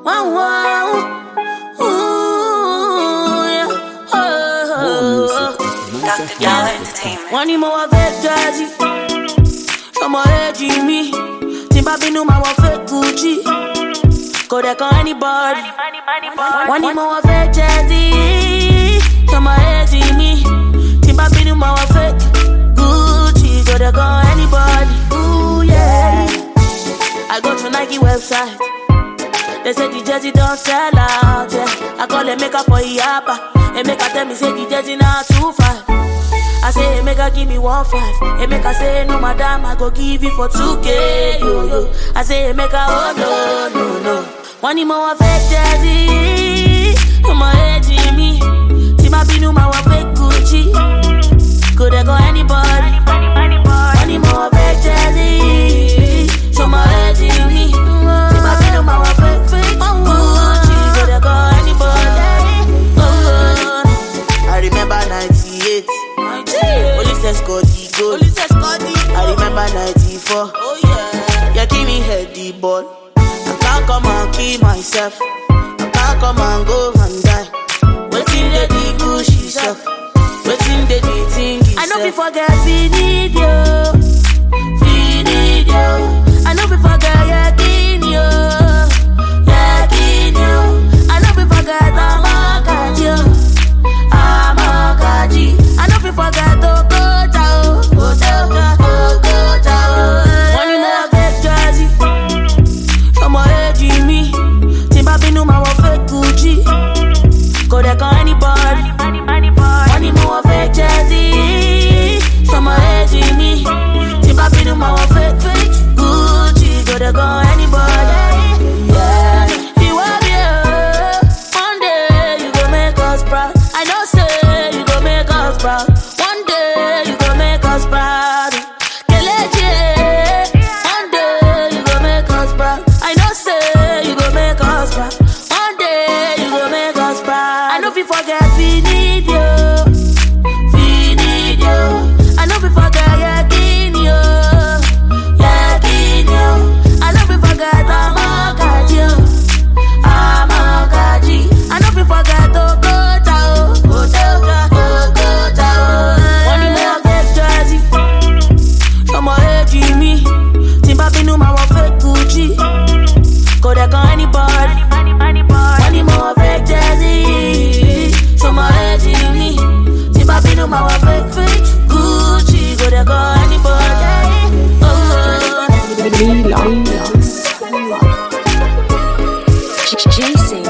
Wow, wow. Ooh, yeah. Oh, oh, oh. Dr. Dollar Entertainment. wọ́n ní mo wọ fẹ́ jazzy ọmọ èjì mi tí n bá bínú máa wọ fẹ́ gucci kò dẹ̀ kan anybody wọ́n ní mo wọ fẹ́ jazzy ọmọ èjì mi tí n bá bínú máa wọ fẹ́ gucci kò dẹ̀ kan anybody. Ooh, yeah. I go to Nike website. They say the jersey don't sell out, yeah. I call them make up for Iapa. And make her tell me say the jersey now two five. I say, hey, make her give me one five. Hey, make her say, no, madam, I go give you for 2K. Yo, yo. I say, hey, make her, oh, no, no, no. One more fake jersey. Come on, hey, Jimmy. Tima Binu, my one fake Gucci. Could I go anybody? One more fake jersey. Show my head, Jimmy. Tima Binu, my one fake, fake Gucci. Could I go anybody? Oh, I remember 98. Police escort the goal. Police escort the I remember 94. Oh yeah. Yeah, give me head the ball. I can't come and kill myself. I can't come and go and die. Waiting the the Gucci stuff. Waiting the the thing I know we forget video. Video. I know we forget Yakinio. Yakinio. I know we forget Amakaji. Amakaji. I know we forget Okota. Okota. Okota. One more fake jersey. Ọmọ èjì mi. Tí n bá bínú máa wọ fake Gucci. Kò dẹ̀ kan anybody. Wọ́n ní mo wọ fake jersey. Ṣọmọ èjì mi. Tí n bá bínú máa wọ fake fake Gucci. Kò dẹ̀ kan anybody. Yeah. Ìwọ bí o, one day you go make us proud. I know say you go make us proud. One day you go make us proud. Kelechi, one day you go make us proud. I know say you go make us proud. One day you go make us proud. I know we forget we need you. We need you. I know we forget Yakinio. Yakinio. I know we forget Amakaji. Amakaji. I know we forget Okota. Okota. Okota. One more fake jersey. Ọmọ èjì mi. Tí n bá bínú máa wọ fake Gucci. Kò dẹ̀ kan anybody. Wọ́n ní mo wọ fake jersey. Ṣọmọ èjì mi. Tí n bá bínú máa wọ fake fake Gucci. Kò dẹ̀ kan anybody. Oh, oh. Relax. Jason